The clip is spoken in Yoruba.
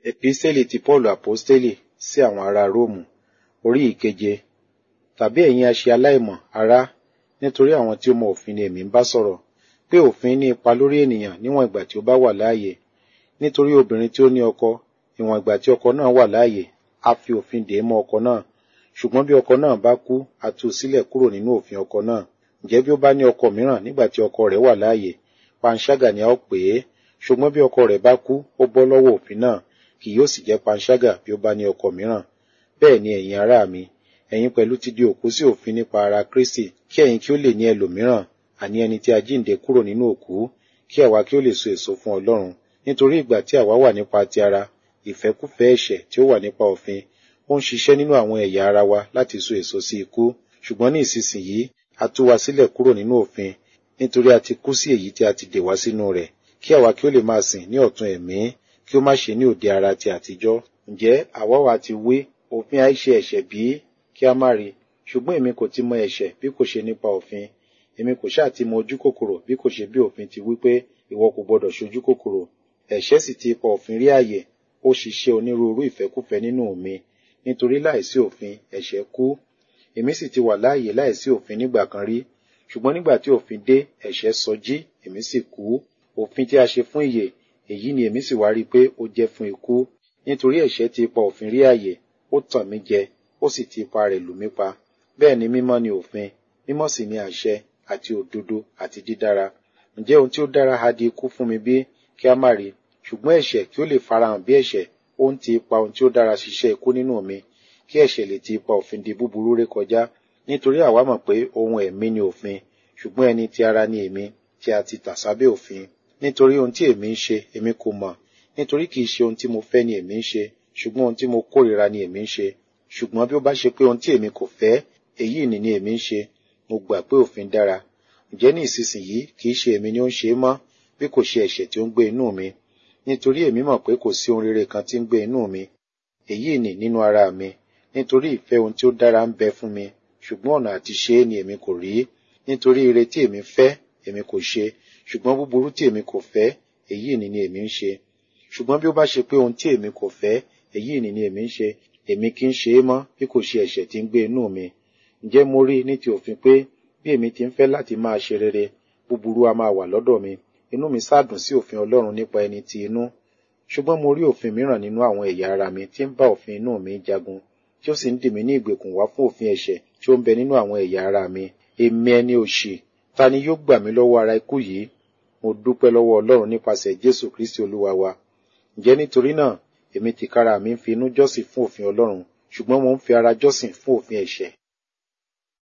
Epísítélì ti Pọ́ọ̀lù Àpọ́stélì sí àwọn ará Róòmù orí ìkeje. Tàbí ẹ̀yin a ṣe aláìmọ̀, ará, nítorí àwọn tí ó mọ òfin ni èmi ń bá sọ̀rọ̀, pé òfin ní ipa lórí ènìyàn níwọ̀n ìgbà tí ó bá wà láàyè. Nítorí obìnrin tí ó ní ọkọ, ìwọ̀n ìgbà tí ọkọ náà wà láàyè, a fi òfin dè é mọ́ ọkọ náà. Ṣùgbọ́n bí ọkọ náà bá kú, a tú u sílẹ̀ kúrò nínú òfin ọkọ náà. Ǹjẹ́ bí ó bá ní ọkọ mìíràn nígbà tí ọkọ rẹ̀ wà láàyè, panṣágà ni a ó pè é. Ṣùgbọ́n bí ọkọ rẹ̀ bá kú, ó bọ́ lọ́wọ́ òfin náà, kì yóò sì jẹ́ panṣágà bí ó bá ní ọkọ mìíràn. Bẹ́ẹ̀ ni ẹ̀yin ará mi, ẹ̀yin pẹ̀lú ti di òkú sí òfin nípa ara Kristi, kí ẹ̀yin kí ó lè ní ẹlòmíràn, àní ẹni tí a jíǹde kúrò nínú òkú, kí àwa kí ó lè so èso fún Ọlọ́run. Nítorí ìgbà tí àwa wà nípa ti ara, ìfẹ́kúfẹ̀ẹ́ ẹ̀ṣẹ̀ tí ó wà nípa òfin, ó ń ṣiṣẹ́ nínú àwọn ẹ̀yà ara wa láti so èso sí ikú. Ṣùgbọ́n ní ìsinsìnyí, a tú wa sílẹ̀ kúrò nínú òfin, nítorí a ti kú sí èyí tí a ti dè wá sínú rẹ̀, kí àwa kí ó lè máa sìn ní ọ̀tun ẹ̀mí, kí ó má ṣe ní òde ara ti àtijọ́. Ǹjẹ́ àwa wa ti wí, òfin àìṣe ẹ̀ṣẹ̀ bí? Kí a má rí. Ṣùgbọ́n èmi kò ti mọ ẹ̀ṣẹ̀ bí kò ṣe nípa òfin. Èmi kò ṣáà ti mọ ojú kòkòrò bí kò ṣe bí òfin ti wí pé ìwọ kò gbọdọ̀ ṣojú kòkòrò. Ẹ̀ṣẹ̀ sì ti ipa òfin rí àyè, ó ṣiṣẹ́ onírúurú ìfẹ́kúfẹ̀ẹ́ nínú mi. Nítorí láìsí òfin, ẹ̀ṣẹ̀ kú. Èmi sì ti wà láàyè láìsí òfin nígbà kan rí. Ṣùgbọ́n nígbà tí òfin dé, ẹ̀ṣẹ̀ sọjí, èmi sì kú. Òfin tí a ṣe fún ìyè, èyí ni èmi sì wá rí pé ó jẹ́ fún ikú. Nítorí ẹ̀ṣẹ̀ ti ipa òfin rí àyè, ó tàn mí jẹ, ó sì ti ipa rẹ̀ lù mí pa. Bẹ́ẹ̀ ni mímọ́ ni òfin, mímọ́ sì ni àṣẹ, àti òdodo, àti dídára. Ǹjẹ́ ohun tí ó dára ha di ikú fún mi bí? Kí a má rí. Ṣùgbọ́n ẹ̀ṣẹ̀ kí ó lè farahàn bí ẹ̀ṣẹ̀, ó ń ti ipa ohun tí ó dára ṣiṣẹ́ ikú nínú mi, kí ẹ̀ṣẹ̀ lè ti ipa òfin di búburú rékọjá. Nítorí àwa mọ̀ pé ohun ẹ̀mí ni òfin, ṣùgbọ́n ẹni ti ara ni èmi, tí a ti tà sábẹ́ òfin. Nítorí ohun tí èmi ń ṣe, èmi kò mọ̀. Nítorí kì í ṣe ohun tí mo fẹ́ ni èmi ń ṣe, ṣùgbọ́n ohun tí mo kórìíra ni èmi ń ṣe. Ṣùgbọ́n bí ó bá ṣe pé ohun tí èmi kò fẹ́, èyí ni ni èmi ń ṣe, mo gbà pé òfin dára. Ǹjẹ́ ní ìsinsìnyí kì í ṣe èmi ni ó ń ṣe é mọ́, bí kò ṣe ẹ̀ṣẹ̀ tí ó ń gbé inú mi. Nítorí èmi mọ̀ pé kò sí ohun rere kan tí ń gbé inú mi. Èyí ni nínú ara mi. Nítorí ìfẹ́ ohun tí ó dára ń bẹ fún mi, ṣùgbọ́n ọ̀nà àti ṣe é ni èmi kò rí. Nítorí ire tí èmi fẹ́, èmi kò ṣe, ṣùgbọ́n búburú tí èmi kò fẹ́, èyí ni ni èmi ń ṣe. Ṣùgbọ́n bí ó bá ṣe pé ohun tí èmi kò fẹ́, èyí ni ni èmi ń ṣe, èmi kì í ṣe é mọ́, bí kò ṣe ẹ̀ṣẹ̀ tí ń gbé inú mi. Ǹjẹ́ mo rí ní ti òfin pé bí èmi ti ń fẹ́ láti máa ṣe rere, búburú a máa wà lọ́dọ̀ mi. Inú mi sádùn sí òfin Ọlọ́run nípa ẹni ti inú. Ṣùgbọ́n mo rí òfin mìíràn nínú àwọn ẹ̀yà ara mi tí ń bá òfin inú mi jagun, tí ó sì ń dì mí ní ìgbèkùn wá fún òfin ẹ̀ṣẹ̀ tí ó ń bẹ nínú àwọn ẹ̀yà ara mi. Èmi ẹni òṣì, ta ni yóò gbà mí lọ́wọ́ ara ikú yìí? Mo dúpẹ́ lọ́wọ́ Ọlọ́run nípasẹ̀ Jésù Kristi Olúwa wa. Ǹjẹ́ nítorí náà, èmi tìkára mi ń fi inú jọ́sìn fún òfin Ọlọ́run, ṣùgbọ́n mo ń fi ara jọ́sìn fún òfin ẹ̀ṣẹ̀.